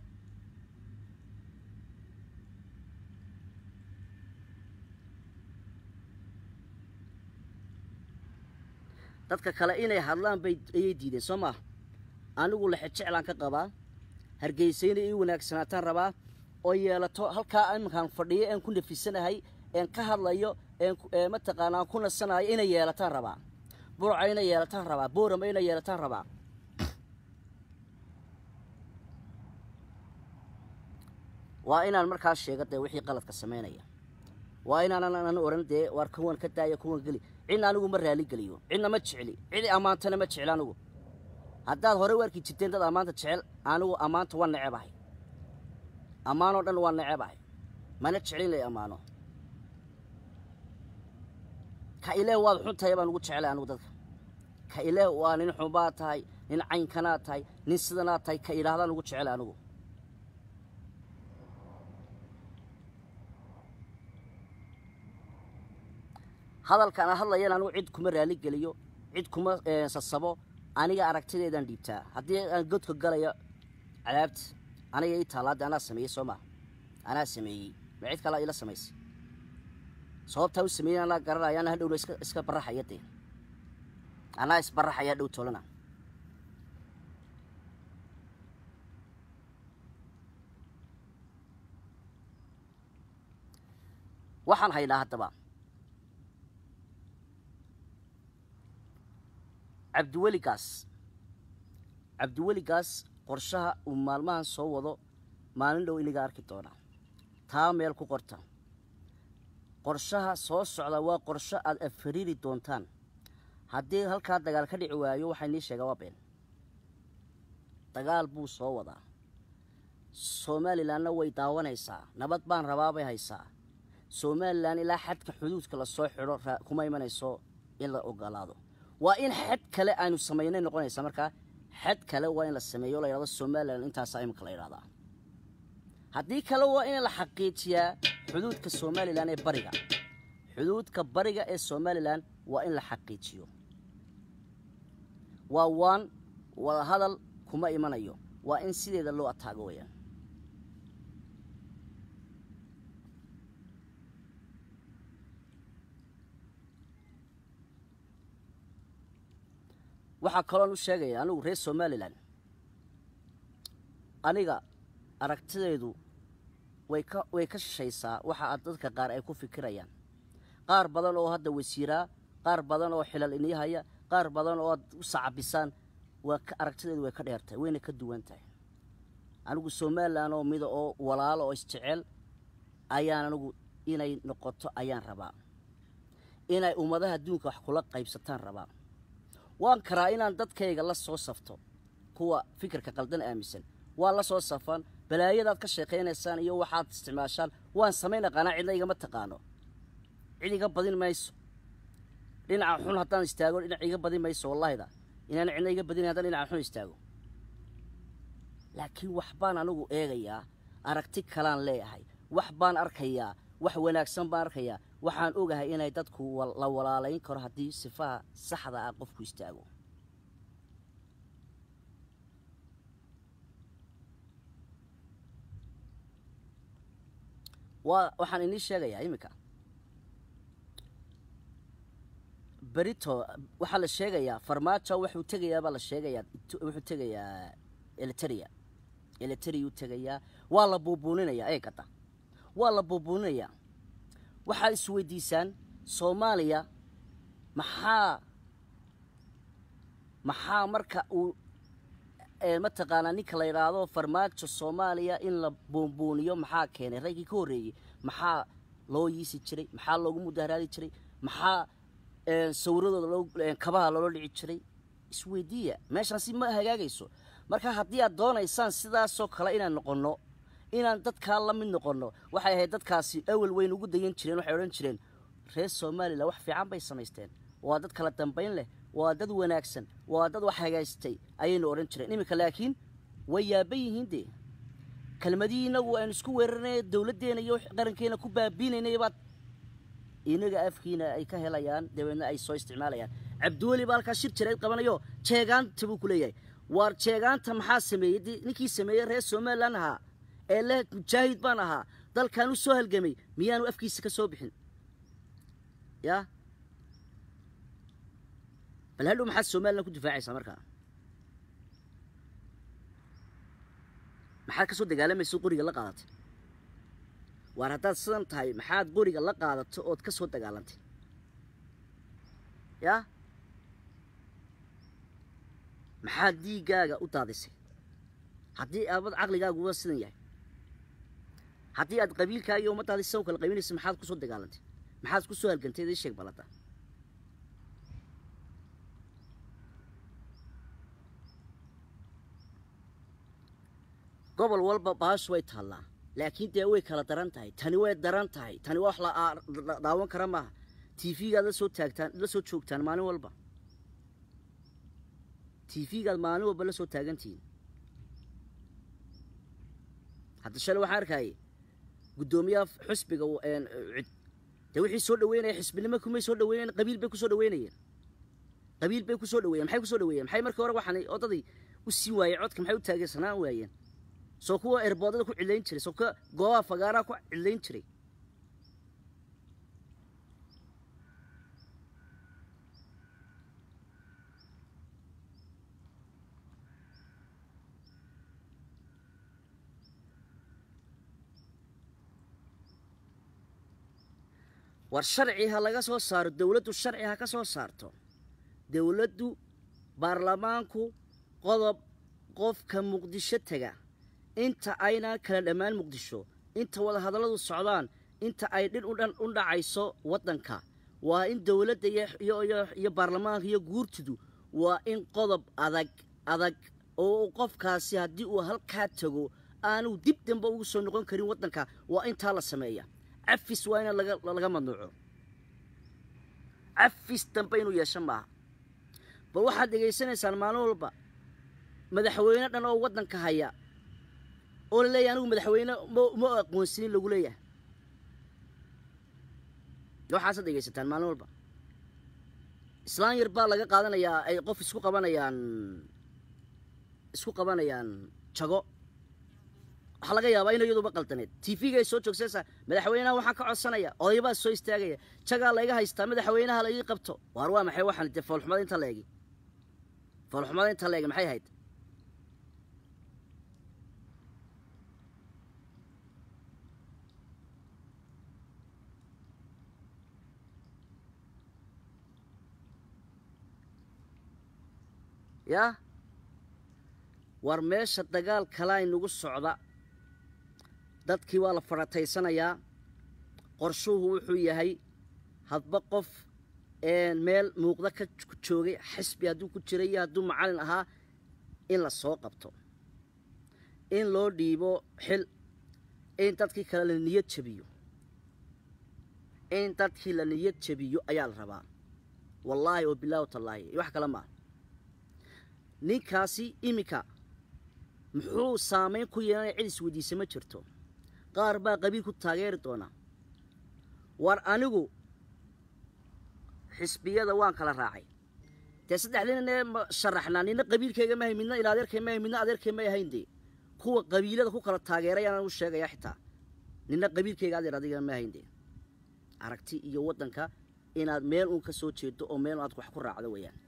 dadka kale inay hadlaan bay ayay diideen soo maaha anigu lexe jeclaan ka qabaa hargeysa inay ii wanaagsanaataan rabaa oo yeelato halkaa iminkaan fadhiyo een ku nafisanahay een ka hadlayo een mataqaana aan ku nasanayo inay yeelataan rabaa burca inay yeelataan rabaa boorama inay yeelataan rabaa waa inaan markaas sheego dee wixii qaladka samaynaya waa inaanan oran dee waar kuwan ka daaya kuwan geli cidna anigu ma raali geliyo cidna ma jecli cidi ammaantana ma jecli anigu haddaad hore u arki jirteen dad ammaanta jecel anigu ammaanta waa necebahay ammaanoo dhan waa necebahay mana jeclin lay ammaano ka ilaah waad xun tahay baan ugu jeclay anigu dadka ka ilaah waa nin xunbaad tahay nin caynkanaad tahay nin sidanaad tahay ka idhaahdaan ugu jeclay anigu hadalkaan aan hadlayan anigu cid kuma raali geliyo cid kuma sasabo aniga aragtideedaan dhiibtaa haddii aan godka galayo cadaabta aniga ii taalaade anaa sameeyey soo maa anaa sameeyey ma cid kalaa ila samaysay sababtaa u sameeyey anaa garanaya anaa hadhowna iska iska baraxaya dee anaa isbaraxaya dhow tolana waxaan haynaa haddaba cabdiweligaas cabdiweligaas qorshaha uu maalmahan soo wado maalin dhow iniga arki doonaa taa meel ku qorta qorshaha soo socda waa qorsho aada afariiri doontaan haddii halkaa dagaal ka dhici waayo waxaa inii sheegaa waa been dagaal buu soo wadaa somalilanna way daawanaysaa nabad baan rabaa bay haysaa somalilan ilaa xadka xuduudka lasoo xidho kuma imanayso in la ogolaado waa in xad kale aynu samaynay noqonaysaa markaa xad kale waa in la sameeyo la yidhahdo somalilan intaasaa imika la yidhahdaa haddii kale waa in la xaqiijiyaa xuduudka somalilan ee bariga xuduudka bariga ee somalilan waa in la xaqiijiyo waa waan wada hadal kuma imanayo waa in sideeda loo ataago weyaan waxaa kaloon u sheegaya anigu reer somalilan aniga aragtideedu way ka way ka shishaysaa waxa dadka qaar ay ku fikirayaan qaar badan oo hadda wasiiraa qaar badan oo xilal inihaya qaar badan oo aad u sacabisaan waa aragtideedu way ka dheertahay wayna ka duwan tahay anigu somalilan oo mida oo walaalo oo isjecel ayaan anigu inay noqoto ayaan rabaa inay ummadaha adduunka wax kula qaybsataan rabaa waan karaa inaan dadkayga la soo safto kuwa fikirka qaldan aaminsan waan la soo safan balaayadaad ka sheekaynaysaan iyo waxaad isticmaashaan waan samayn aqaanaa cidna igama taqaano cid iga badin mayso dhinaca xun haddaan istaago dhinac iga badin mayso wallahida inaan cidna iga badin haddaan dhinaca xun istaago laakiin wax baan anigu eegayaa aragti kalaan leeyahay wax baan arkayaa wax wanaagsan baan arkayaa waxaan ogahay inay dadku la walaalayn karo haddii sifaha saxda ah qofku istaago waa waxaan inii sheegayaa iminka berito waxaa la sheegayaa farmaajo wuxuu tegayaa baa la sheegayaa wuxuu tegayaa eliteria eliteriyuu tegayaa waa la buubuuninayaa eegada waa la buubuuninayaa waxaad isweydiisaan soomaaliya maxaa maxaa marka uu mataqaanaa ninka la yidhaahdo farmaajo soomaaliya in la buunbuuniyo maxaa keenay raggii ka horreeyey maxaa loo yiisi jiray maxaa loogu mudaharaadi jiray maxaa sawiradooda loo kabaha loola dhici jiray isweydiiya meeshaan si ma hagaagayso marka haddii aad doonaysaan sidaasoo kale inaan noqonno inaan dadkaa la mid noqonno waxay ahayd dadkaasi awel weyn ugu dayan jireen waxay odhan jireen reer somalilan wax fiican bay samaysteen waa dad kala dambayn leh waa dad wanaagsan waa dad wax hagaystay ayaynu odhan jireen iminka laakiin way yaaban yihiin dee kelmadihii inagu aynu isku weeraranay dowladdeena iyo qarankeena ku baabiinaynay baad inaga afkiina ay ka helayaan dabeedna ay soo isticmaalayaan cabdiweli baa halkaa shir jirayd qabanayo jeegaanta buu ku leeyahay waar jeegaanta maxaa sameeyey dee ninkii sameeyey reer somalilan ahaa ee leh mujaahid baan ahaa dalkan u soo halgamay miyaanu afkiisa ka soo bixin yaa bal hadhow maxaad somalilan ku difaacaysaa markaa maxaad ka soo dagaalamaysa qoriga la qaadatay waar haddaad sidan tahay maxaad qoriga la qaadato ood ka soo dagaalantay yaa maxaad dhiiggaaga u daadisay haddii aabad caqligaaguba sidan yahay haddii aad qabiilkaaga iyo ummaddaadi sidan u kala qaybinaysa maxaad ku soo dagaalantay maxaad ku soo halgantay ii sheeg balada gobol walba baashu way taallaa laakiin dee way kala daran tahay tani way daran tahay tani wax la daawan kara maaha tv-gaad la soo taagtaan la soo joogtaan maalin walba tv-gaad maalin walba la soo taagantihiin hadda shale waxaan arkayay guddoomiyaha xusbiga cid dee wixii soo dhaweynaya xisbinimo kumay soo dhaweynayen qabiil bay kusoo dhaweynayeen qabiil bay kusoo dhaweeyen maxay kusoo dhaweeyeen maxay markii hore waxaan odaday u sii waayey codka maxay u taageersanaan waayeen soo kuwa erboodada ku cidlayn jiray soo kuwa goobaha fagaaraha ku cidlayn jiray war sharci ha laga soo saaro dowladdu sharci ha ka soo saarto dowladdu baarlamaanku qodob qofka muqdisho tega inta ayna kala dhammaan muqdisho inta wada hadalladu socdaan inta ay dhin u dhacayso waddanka waa in dowladda iyo baarlamaanka iyo guurtidu waa in qodob adag adag oo qofkaasi haddii uu halkaa tago aanu dib dambe ugu soo noqon karin waddanka waa intaa la sameeya cafis waa in laga madnuuco cafis dambe inuu yeesho maaha bal waxaad dhegaysanaysaan maalin walba madaxweyne dhan oo waddanka haya oo la leeyahay anigu madaxweyne ma aqoonsinin lagu leeyahay waxaasaad dhegaysataan maalin walba islaan yar baa laga qaadanayaa ay qof isku qabanayaan isku qabanayaan jago waxaa laga yaabaa ina iyaduba qaldaneed tvga ay soo joogsanaysaa madaxweynaha waxaan ka codsanaya odaybaa soo istaagaya jagaa layga haystaa madaxweynaha laigii qabto waar waa maxay waxaan dee foolxumada inta la egi foolxumada inta la egi maxay ahayd yaa war meesha dagaal kalaa inagu socda dadkii waa la farataysanayaa qorshuhu wuxuu yahay hadba qof meel muuqda ka joogay xisbi hadduu ku jiray iyo hadduu macallin ahaa in la soo qabto in loo dhiibo xil in dadkii kale la niyad jabiyo in dadkii la niyad jabiyo ayaa la rabaa wallaahi oo bilaahi o tallaahi iyo wax kale maaha ninkaasi iminka muxuu saamayn ku yeelanaya cid isweydiisa ma jirto qaar baa qabiil ku taageeri doona war anigu xisbiyada waan kala raacay dee saddexdinane sharaxnaa nina qabiilkayga mahay midna ila adeerkay mahay midna adeerkay may ahayn dee kuwa qabiilada ku kala taageerayaan u sheegaya xitaa nina qabiilkayga adeer adiga ma ahayn dee aragti iyo waddanka inaad meel uun ka soo jeedo oo meel aad wax ku raacdo weeyaan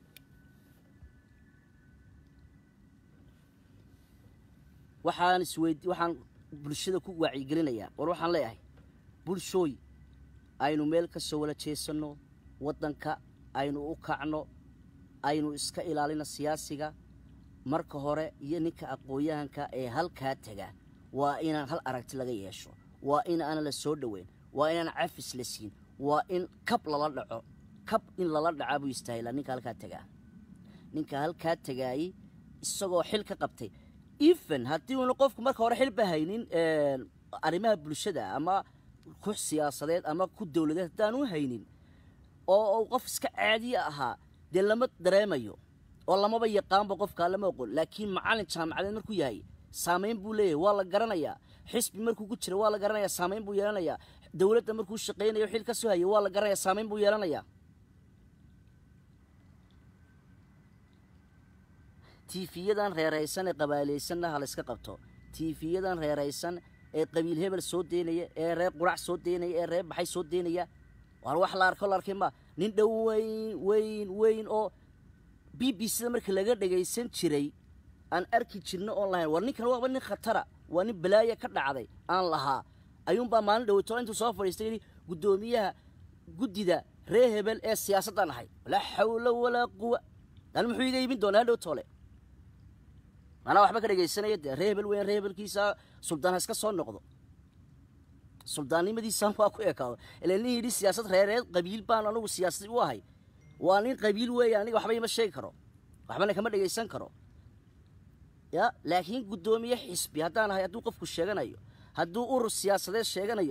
waxaan isweyd waxaan bulshada ku wacyigelinayaa war waxaan leeyahay bulshooy aynu meel ka soo wala jeesanno waddanka aynu u kacno aynu iska ilaalino siyaasiga marka hore iyo ninka aqoon-yahanka ee halkaa tega waa inaan hal aragti laga yeesho waa in aan la soo dhoweyn waa inaan cafis la siin waa in kab lala dhaco kab in lala dhacaa buu istaahilaa ninka halkaa tegaa ninka halkaa tegaayey isagoo xil ka qabtay even haddii uuna qofku marka hore xilba haynin arrimaha bulshada ama ku siyaasadeed ama ku dowladeed haddaanu haynin oo qof iska caadiya ahaa dee lama dareemayo oo lamaba yaqaanba qofkaa lama oqon laakiin macallin jaamacadeed markuu yahay saamayn buu leeyahay waa la garanayaa xisbi markuu ku jira waa la garanayaa saamayn buu yeelanayaa dowladda markuu shaqaynayo xil ka soo hayay waa la garanayaa saamayn buu yeelanayaa tiifiyadan reeraysan ee qabaalaysanna ha layska qabto tiifiyadan reeraysan ee qabiil hebel soo deynaya ee reer qurac soo deynaya ee reer baxay soo deynaya waar wax la arko la arkay ma nin dhow weyn weyn weyn oo b b cda marka laga dhagaysan jiray aan arki jirna oon lahayn war ninkan waaba nin khatara waa nin balaaya ka dhacday aan lahaa ayuunbaa maalin dhoweyto intuu soo fadhiistay yidhi guddoomiyaha guddida reer hebel ee siyaasaddan ahay laa xawla walaa quwa dan muxuu iga iibin doonaa hadhow toole manaa waxba ka dhegaysanaya dee ree hebel weyn ree hebelkiisa suldaan ha iska soo noqdo suldaannimadiisaan waa ku ekaado ila nin yidhi siyaasad reereed qabiil baan anugu siyaasad u ahay waa nin qabiil weeya aniga waxba ima sheegi karo waxbana kama dhegaysan karo ya laakiin guddoomiye xisbi haddaan ahay hadduu qofku sheeganayo hadduu urur siyaasadeed sheeganayo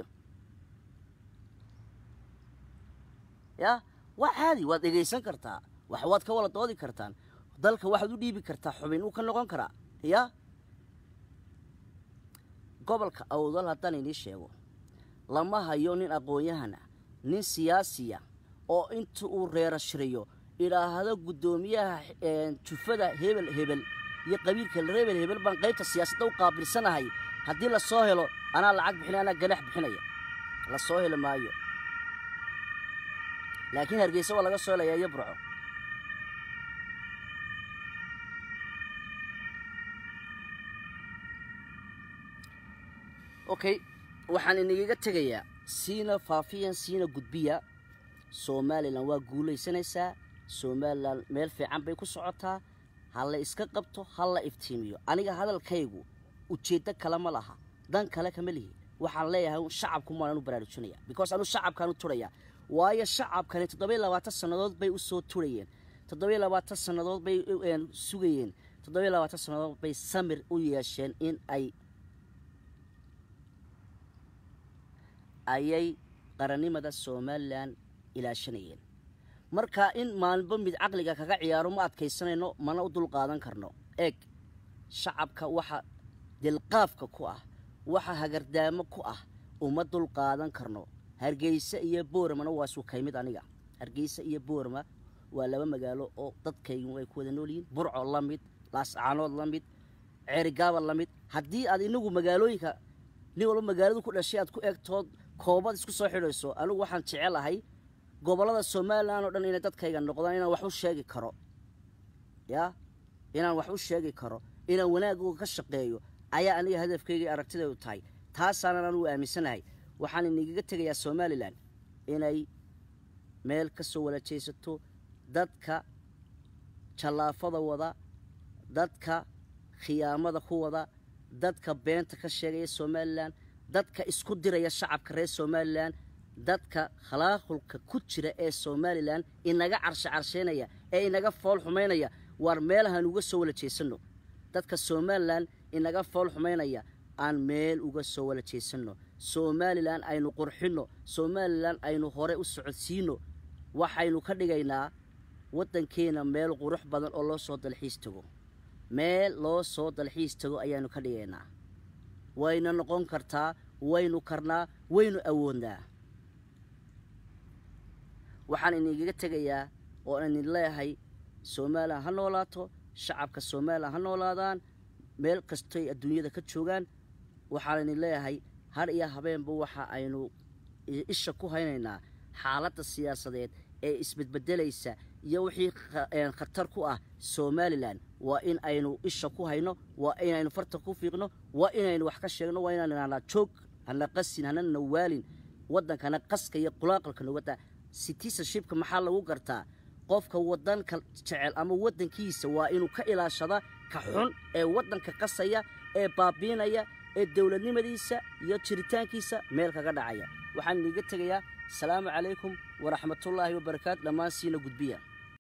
ya waa caadi waad dhegaysan kartaa wax waad ka wala doodi kartaan dalka waxaad u dhiibi kartaa xubin uu ka noqon karaa ya gobolka awdal haddaan inii sheego lama hayo nin aqoon-yahana nin siyaasiya oo inta uu reerashiriyo idhaahdo guddoomiyaha jufada hebel hebel iyo qabiilka rebel hebel baan qaybta siyaasadda u qaabilsanahay haddii la soo helo anaa lacag bixinaya anaa ganax bixinaya la soo heli maayo laakiin hargeysa waa laga soo helayaa iyo burco okay waxaan inagaga tegayaa siina faafiyan siina gudbiya somalilan waa guulaysanaysaa somalilan meel fiican bay ku socotaa ha la iska qabto ha la iftiimiyo aniga hadalkaygu ujeeddo kale ma laha dan kale kama lihi waxaan leeyahay shacabku maanan u baraarujinaya because anu shacabkaan u turaya waayo shacabkani toddobiyo labaatan sannadood bay u soo turayeen toddobiyo labaatan sannadood bay sugayeen toddobiyo labaatan sannadood bay samir u yeesheen in ay ayay qarannimada somalilan ilaashanayeen marka in maalinba mid caqliga kaga ciyaaro ma adkaysanayno mana u dul qaadan karno eeg shacabka waxa dilqaafka ku ah waxa hagardaamo ku ah uma dul qaadan karno hargeysa iyo booramana waa sukaymid aniga hargeysa iyo boorama waa laba magaalo oo dadkaygu ay ku wada nool yihiin burco la mid laascaanood la mid ceerigaaba la mid haddii aad inagu magaalooyinka nin walba magaaladu ku dhashay aad ku eegtood koobad isku soo xidhayso anigu waxaan jecelahay gobollada somalilan oo dhan inay dadkayga noqdaan inaan wax u sheegi karo yaa inaan wax u sheegi karo inaan wanaagooga ka shaqeeyo ayaa aniga hadafkaygai aragtidaydu tahay taasaanan anugu aaminsanahay waxaan inigaga tegayaa somalilan inay meel ka soo wala jeesato dadka jallaafada wada dadka khiyaamada ku wada dadka beenta ka sheegaya somalilan dadka isku diraya shacabka reer somalilan dadka khalaaqulka ku jira ee somalilan inaga carshe carsheynaya ee inaga fool xumaynaya waar meelahaan uga soo wala jeesanno dadka somalilan inaga fool xumaynaya aan meel uga soo wala jeesanno somalilan aynu qurxinno somalilan aynu hore u socodsiino waxaynu ka dhigaynaa waddankeena meel qurux badan oo loo soo dalxiis tago meel loo soo dalxiis tago ayaanu ka dhigaynaa wayna noqon kartaa waynu karnaa waynu awoodnaa waxaan inigaga tegayaa oo aan idin leeyahay somalilan ha noolaato shacabka somalilan ha noolaadaan meel kastoy adduunyada ka joogaan waxaan idin leeyahay har iyo habeenba waxa aynu isha ku haynaynaa xaaladda siyaasadeed ee isbedbedelaysa iyo wixii khatar ku ah somalilan waa in aynu isha ku hayno waa inaynu farta ku fiiqno waa inaynu wax ka sheegno waa inaan idhahnaa joog hana qasin hana nawaalin waddankana qaska iyo qulaaqalka nogada citizenshipka maxaa lagu gartaa qofka waddanka jecel ama waddankiisa waa inuu ka ilaashada ka xun ee waddanka qasaya ee baabiinaya ee dowladnimadiisa iyo jiritaankiisa meel kaga dhacaya waxaan iniiga tegayaa asalaamu calaykum waraxmatullaahi wabarakaatu dhammaan siina gudbiya